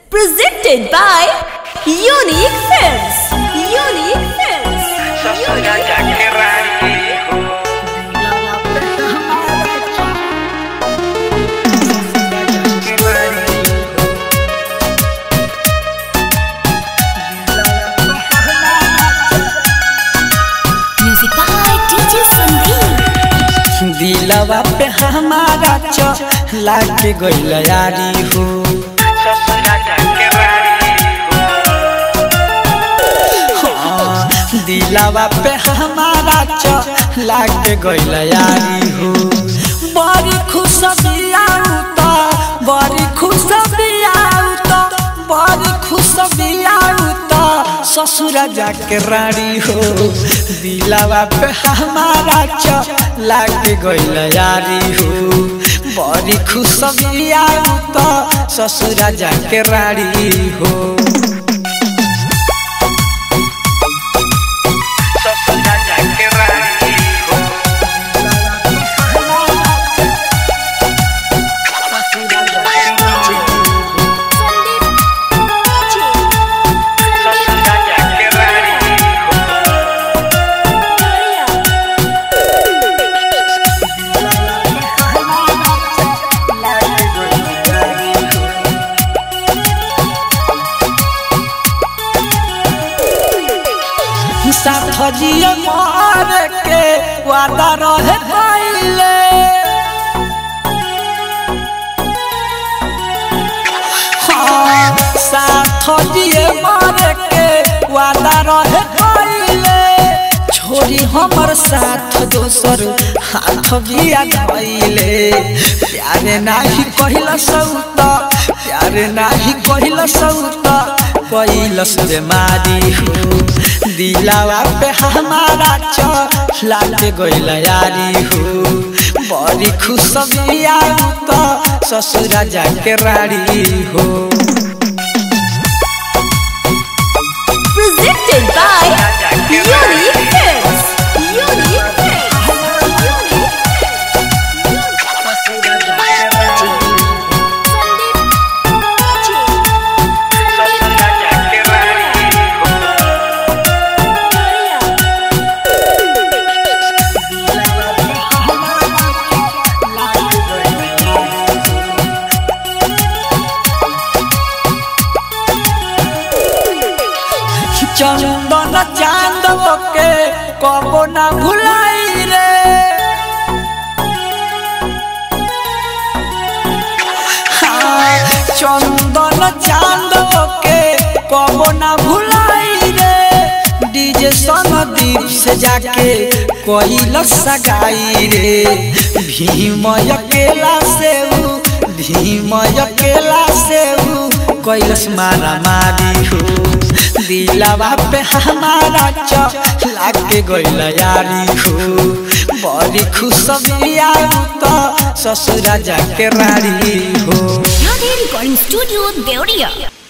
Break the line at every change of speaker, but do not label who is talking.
Presented by Unique Films. Unique Films.
ससुरा जाके रानी हो
Music by DJ Sandeep.
दिलवा पे हमारा च लाके गइल यारी हो
ससुरा जाके रानी हो
हाँ, दिलवा पे हमारा च लाके गइल यारी हो बड़ी खुश बियाऊ त बड़ी खुश बियाऊ त बड़ी खुश बियाऊ त ससुरा जाके रानी हो दिलवा पे हमारा च लाके गइल यारी हो बड़ी खुश बियाऊ त ससुरा जाके रानी हो
ससुरा जाके रानी हो ससुरा जाके रानी हो
साथ जिए मार के वादा रहे पहले हाँ, साथ जिए मार के वादा रहे पहले छोरी हमर साथ दोसर हाथ बिया धैले प्यारे नाही कहिल सौत प्यारे नाही कहिल सौत कैलस बेमारी हो दिलावा पे हमारा च लागे गइल यारी हो बड़ी खुश बिया त ससुरा जाके राड़ी हो
Presented by Unique Films. Unique Films. Unique
ससुरा जाके रानी हो
चंदन चांदव के कबो ना भुलाई रे हाँ, चंदन चांदव के कबो ना भुलाई रे डीजे सनदीप से जाके कोई सगाई रे भीम अकेला से ऊ भीम अकेला से ऊ कैलस मारा मारी हो दिलावा पे हमारा च लागे गइल यारी हो बड़ी खुश बिया त ससुरा जाके रारी हो
Recording Studio, Deoria.